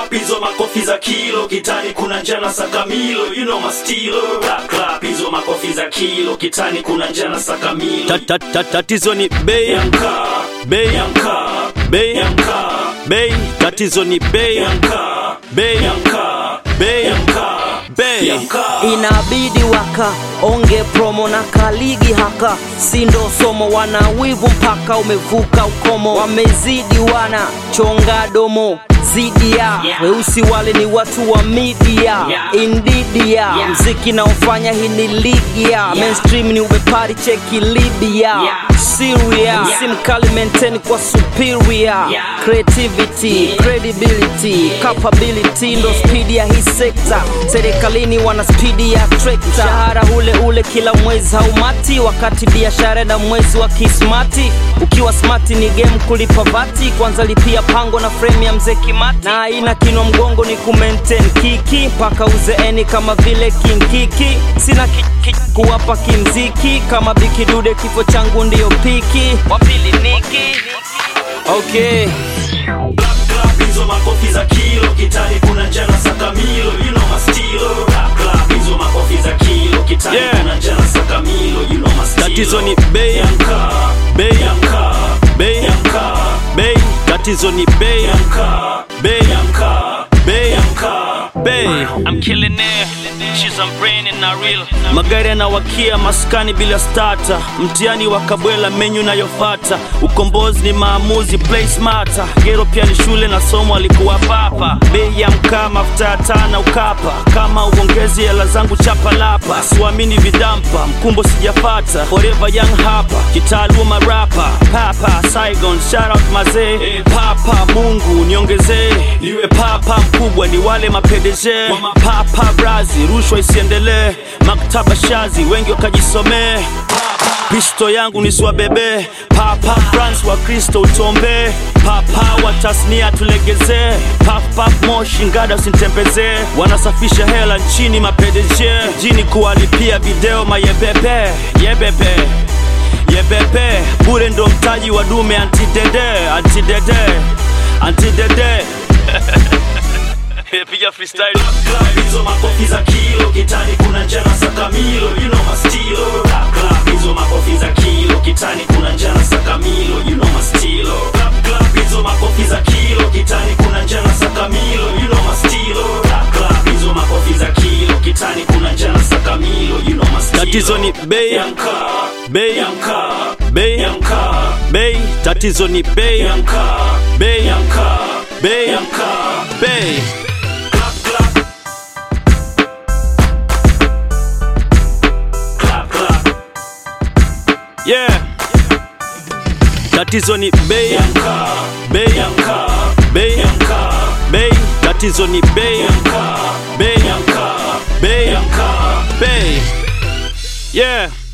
clap hizo makofi za kilo kitani kuna njana sakamilo you know my stilo clap clap hizo makofi za kilo kitani kuna njana sakamilo Ta- ta- ta- tatizo ni bei yamka bei yamka bei yamka bei tatizo ni bei yamka bei yamka bei yamka bei yamka inabidi waka onge promo na kaligi haka sindo somo wana wivu mpaka umevuka ukomo wamezidi wana chonga domo zidi ya Yeah. weusi wale ni watu wa media Yeah. india Yeah. mziki naofanya hii ni ligi ya mainstream ni ubepari cheki libya Yeah. syria Yeah. si mkali maintain kwa superior Yeah. creativity Yeah. credibility capability ndo spidi ya hii sekta serikalini wana spidi ya trekta mshahara ule ule kila mwezi haumati wakati biashara na mwezi wa kismati ukiwa smati ni game kulipa vati kwanza lipia pango na frame ya mzee kimati na aina kinwa mgongo ni kumaintain kiki mpaka uzeeni kama vile kinkiki sina ki, ki, kuwapa kimziki kama bikidude kifo changu ndiyo piki wapili niki okay clap clap hizo makofi za kilo kitani kuna njana sakamilo you know my stilo clap clap hizo makofi za kilo kitani Yeah. kuna njana sakamilo you know my stilo tatizo ni bei yamka bei yamka bei yamka bei tatizo ni bei yamka bei yamka bei yamka bei I'm killing it. She's I'm braining not real. magari yanawakia maskani bila stata mtihani wa kabwela menyu nayofata ukombozi ni maamuzi play smarter gero pia ni shule na somo alikuwa papa bei ya mkaa mafuta ya taa na ukapa kama uongezi hela zangu chapa lapa siwamini vidampa mkumbo sijapata forever young hapa kitaaluma rapa papa saigon shout out mazee papa mungu niongezee niwe papa mkubwa ni wale mapedeje papa brazi rushwa isiendelee maktaba shazi wengi wakajisomee pisto yangu nisiwabebe papa france wa kristo utombee papa wa tasnia tulegezee papap moshi ngada usintembezee wanasafisha hela nchini mapedeje jini kuwalipia video mayebebe yebebe yebebe bure ndo mtaji wa dume antidede antidede antidede piga freestyle clap hizo makofi za kilo kitani kuna njana sakamilo you know my stilo clap clap hizo makofi za kilo kitani kuna njana sakamilo you know my stilo clap clap hizo makofi za kilo kitani kuna njana sakamilo you know my stilo clap clap hizo makofi za kilo kitani kuna njana sakamilo you know my stilo tatizo ni bei yamka bei yamka bei yamka bei tatizo ni bei yamka bei yamka bei yamka bei clap clap clap clap yeah tatizo ni bei yamka bei yamka bei yamka bei tatizo ni bei yamka bei yamka bei yamka bei yeah